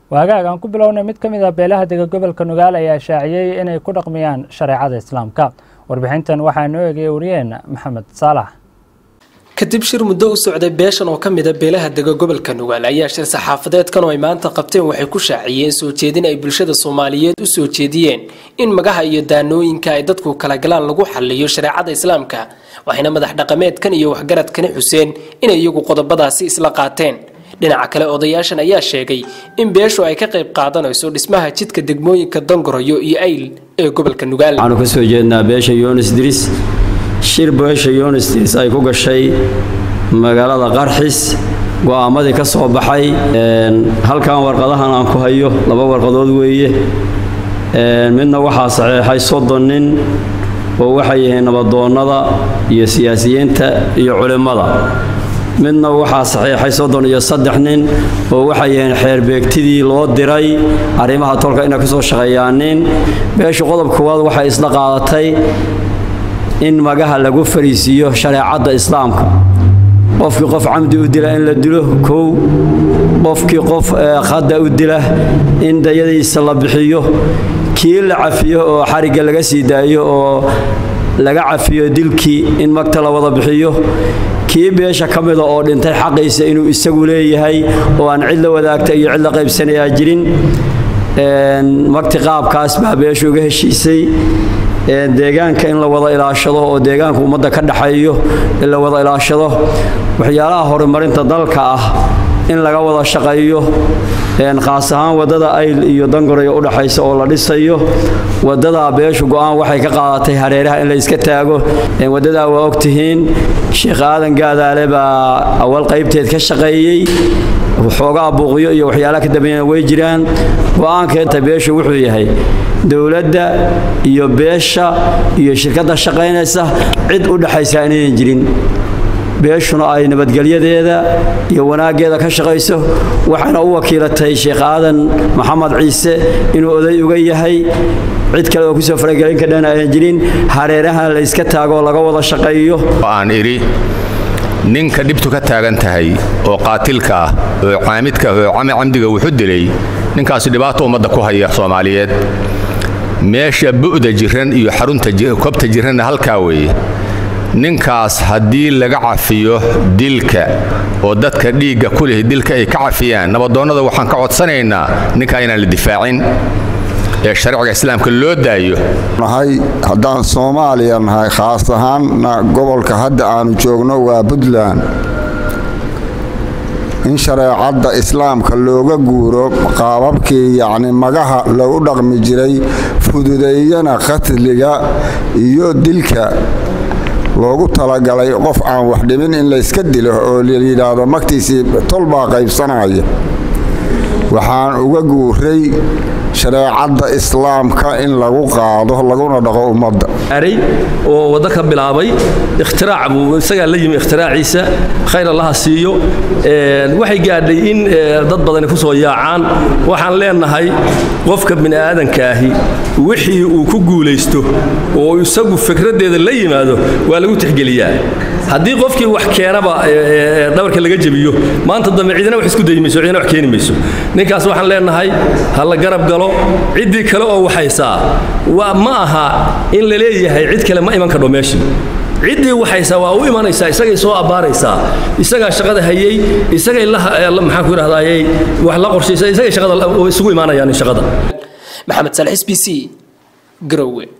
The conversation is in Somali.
waagaag aan ku bilownay mid ka mid ah beelaha dega gobolka nugaal ayaa shaaciyey inay ku dhaqmiyaan shareecada islaamka warbixintan waxaa noo eegaya wariyeen maxamed saalax kadib shir muddo u socday beeshan oo ka mida beelaha dega gobolka nugaal ayaa shir saxaafadeedkan oo ay maanta qabteen waxay ku shaaciyeen soo jeedin ay bulshada soomaaliyeed u soo jeediyeen in magaha iyo daanooyinka ay dadku kala galaan lagu xaliyo shareecada islaamka waxayna madax dhaqameedkan iyo waxgaradkani xuseen inay iyagu qodobadaasi isla qaateen dhinaca kale odayaashan ayaa sheegay in beeshu ay ka qayb qaadanayso dhismaha jidka degmooyinka dangoroyo iyo ayl ee gobolka nugaal waxaanu ka soo jeednaa beesha yonis diris shir beesha yonis diris ay ku gashay magaalada qarxis go'aamadii ka soo baxay halkan warqadahan aan ku hayo laba warqadood weeye midna waxaa saxeexay soddon nin oo waxay yihiin nabadoonnada iyo siyaasiyiinta iyo culimmada midna waxaa saxiixay soddon iyo saddex nin oo waxay yihiin xeerbeegtidii loo diray arrimaha tolka inay ka soo shaqeeyaan nin beeshu qodob koowaad waxay isla qaadatay in magaha lagu fariisiiyo shareecadda islaamka qofkii qof camdi u dila in la dilo kow qofkii qof khadda u dila in dayadiisa la bixiyo kii la cafiyo oo xarigga laga sii daayo oo laga cafiyo dilkii in magta la wada bixiyo kii beesha ka mida oo dhintay xaqiisa inuu isagu leeyahay oo aan cid la wadaagta iyo cid la qaybsanayaa jirin magti qaabkaas baa beesha uga heshiisay deegaanka in la wada ilaashado oo deegaanka ummadda ka dhaxeeyo in la wada ilaashado waxyaalaha horumarinta dalka ah in laga wada shaqeeyo khaas ahaan waddada ayl iyo dangoroyo u dhaxaysa oo la dhisayo waddadaa beeshu go'aan waxay ka qaadatay hareeraha in la iska taago waddadaa waa ogtihiin sheekh aadan gaadaale baa awal qaybteed ka shaqeeyey xoogaa buuqyo iyo waxyaalaha ka dambeeyana way jiraan go'aankeenta beeshu wuxuu yahay dowladda iyo beesha iyo shirkadda shaqaynaysa cid u dhaxaysa inayan jirin beeshuna ay nabadgelyadeeda iyo wanaaggeeda ka shaqayso waxayna u wakiilatay sheekh aadan maxamed ciise inuu oday uga yahay cid kale oo kusoo faragelin kadhana ayan jirin hareeraha la yska taagoo laga wada shaqeeyo aan idhi ninka dhibtu ka taagan tahay oo qaatilka ah oo caamidka ah oo camdiga wuxu dilay ninkaasi dhibaato ummadda ku haya soomaaliyeed meesha bu'da jiran iyo xarunta kobta jiranna halkaa weeye ninkaas haddii laga cafiyo dilka oo dadka dhiigga ku leh dilka ay ka cafiyaan nabadoonnada waxaan ka codsanaynaa ninkaa inaan la difaacin ee sharciga islaamka loo daayo nahay haddaan soomaaliya nahay khaas ahaanna gobolka hadda aanu joogno waa puntland in shareecadda islaamka looga guuro qaababkii yacni magaha lagu dhaqmi jiray fududeeyana qatliga iyo dilka loogu talagalay qof aan wax dhimin in layska dilo oo layidhaahdo magtiisii tol baa qaybsanaya waxaan uga guuray shareecadda islaamka in lagu qaado laguna dhaqo ummadda oo waddo ka bilaabay ikhtirac buu isagaa la yimi ikhtiraacciisa khayr allaha siiyo waxay gaadhay in dad badani ku soo yaacaan waxaan leenahay qofka bini'aadankaahi wixii uu ku guulaysto oo isagu fikraddeeda la yimaado waa lagu tixgeliyaa haddii qofkii wax keenaba dhabarka laga jebiyo maanta dambe cidina wax isku dayi mayso cidina wax keeni mayso ninkaas waxaan leenahay ha la garab galo ciddii kale oo waxaysaa waa ma aha in la leeyahay cid kale ma iman kadho meeshii ciddii waxaysaa waa u imanaysaa isagay soo abbaaraysaa isagaa shaqada hayey isagay maxaan ku idhahdayey wax la qorshaysa isagay shaqada isugu imaanayaan shaqada maxamed salix b c garowe